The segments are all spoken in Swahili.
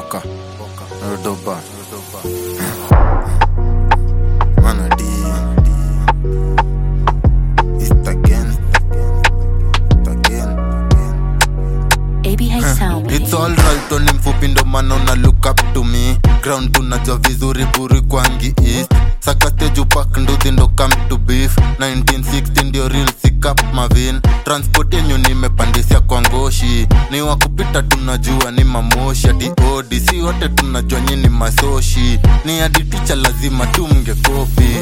Boka, Rodoba, Manadi, East again, again. ABH Sound. It's alright ni mfupi ndo maana una look up to me ground tunajua vizuri buri kwangi east saka stage upak nduthi ndo come to beef 1960 ndio real sikap mavin transport yenyu nimepandisia kwa ngoshi ni wakupita tunajua ni mamoshi ati odi si wote tunajua nyini masoshi ni hadi ticha lazima tumngekopi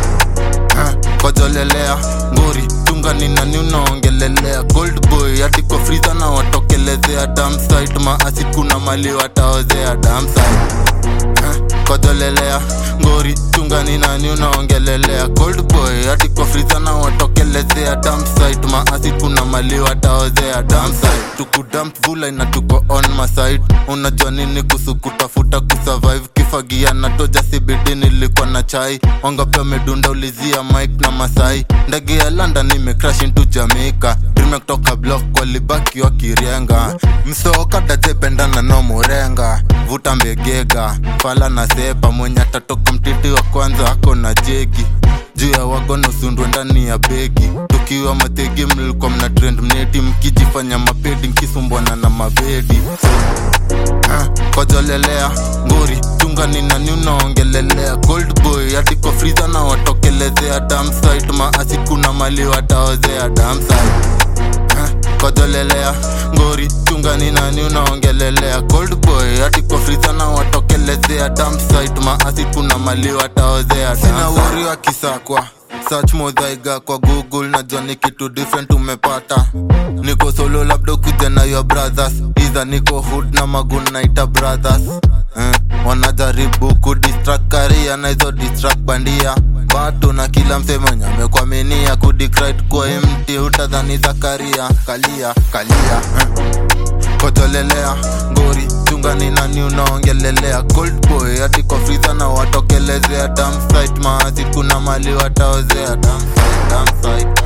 Ah, kojolelea ngori tungani nani unaongelelea gold boy hadi kwa friza na watokelezea damsite maasi kuna mali wataozea damsite Ah, kojolelea ngori tungani nani unaongelelea gold boy hadi kwa friza na watokelezea damsite maasi kuna mali wataozea damsite tukudamp vula ina tuko on my side unajua nini kuhusu kutafuta kusurvive kifagia na toja sibidi nilikuwa na chai wangapi wamedunda ulizia mike na masai ndege ya london imecrash into jamaica dream kutoka block walibaki wakirienga msookadajependana no murenga vuta mbegega fala na sepa mwenye atatoka mtiti wa kwanza ako na jegi juu ya wagono sundwe ndani ya begi tukiwa mategi mlikuwa mna trend mneti mkijifanya mapedi mkisumbwana na mabedi Ah, kojolelea ngori tungani nani unaongelelea gold boy hadi kwa friza na watokelezea damsite maasi kuna mali wataozea damsite Ah, kojolelea ngori tungani nani unaongelelea gold boy hadi kwa friza na watokelezea damsite maasi kuna mali wataozea sina wori wa kisakwa search modhaiga kwa google najua ni kitu different umepata niko solo labda kuja na your brothers iza niko hood na magun naita brothers eh, wanajaribu kudistract karia na hizo distract bandia bado na kila msemenye amekwaminia kudikrit kwa mti utadhani zakaria kalia kalia eh kojolelea ngori chungani nani unaongelelea gold boy hadi kwa friza na watokelezea damsite maasi kuna mali wataozea damsite damsite